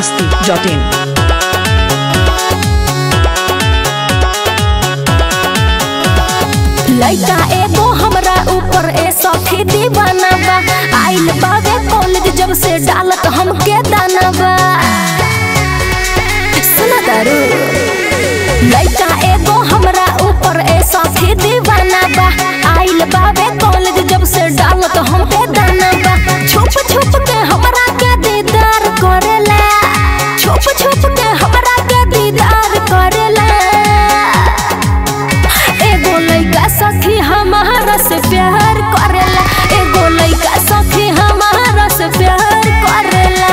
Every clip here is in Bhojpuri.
masti.in. लइका एगो हमरा ऊपर ए सखी दीवाना बा आइल बावे कॉलेज जब से डालत हमके दाना बा सुना दारू लइका एगो हमरा ऊपर ए सखी दीवाना बा आइल बावे कॉलेज जब से डालत हमके दाना बा छुप छुप के हमरा के दीदार करेला छुप छुप के हमरा के दीदार करेला एगो लइका सखी हमारा से प्यार करेला एगो लइका सखी हमारा से प्यार करेला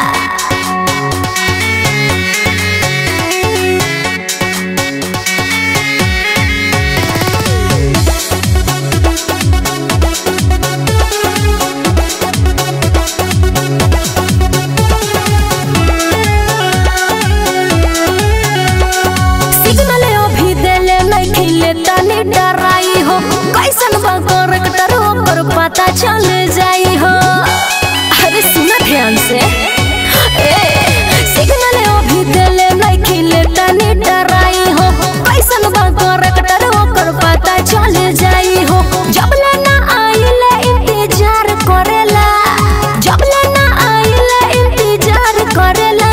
सिग्नल अभी देले नहीं खिले तनी डराई हो कैसन बा करेक्टर ओकर पता चल जाई हो अरे सुना ध्यान से ए सिग्नल अभी देले नहीं खिले तनी डराई हो कैसन बा करेक्टर ओकर पता चल जाई हो जब ले ना आइले इंतजार करेला जब ले ना आइले इंतजार करेला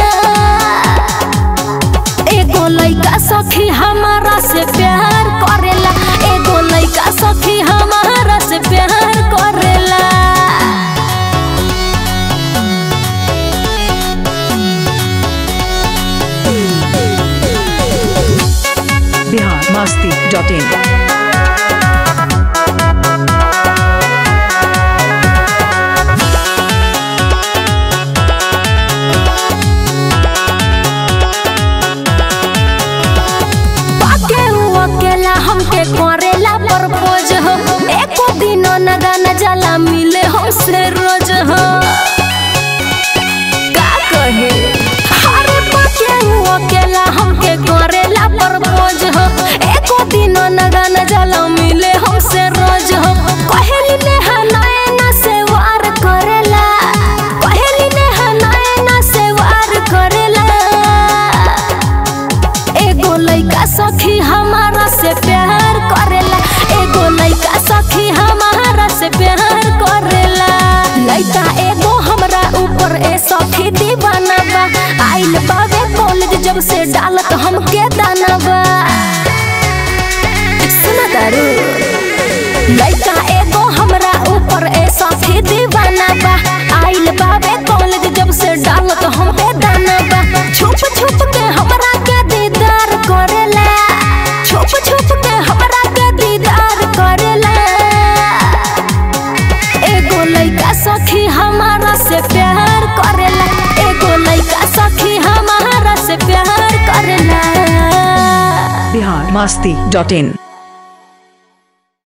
एगो लइका सखी हमारा से प्यार करेला एगो लइका सखी हमारा से प्यार करेला Bihar masti.in. पाके उ अकेला हमके करेला प्रपोज हो एको दिन न गाना जाला मिले हमसे रोज हो का कहे अरे पाके उ अकेला हमके करेला प्रपोज हो एको दिन न गाना जाला मिले हमसे रोज हो कहेली ने नैना से वार करेला कहेली ने नैना से वार करेला एगो लइका सखी हमारा से प्यार करेला एगो लइका सखी हमारा से प्यार करेला लइका एगो हमरा ऊपर ए सखी दीवाना बा आइल बावे कॉलेज जब से डालत हमके दाना बा सुना दारू लइका एगो हमरा ऊपर ए सखी दीवाना बा आइल बावे कॉलेज जब से डालत हमके दाना बा छुप छुप के हमरा के दीदार करेला छुप छुप के हमरा के दीदार करेला एगो लइका सखी हमारा से प्यार करेला एगो लइका सखी हमारा से प्यार करेला Bihar masti.in.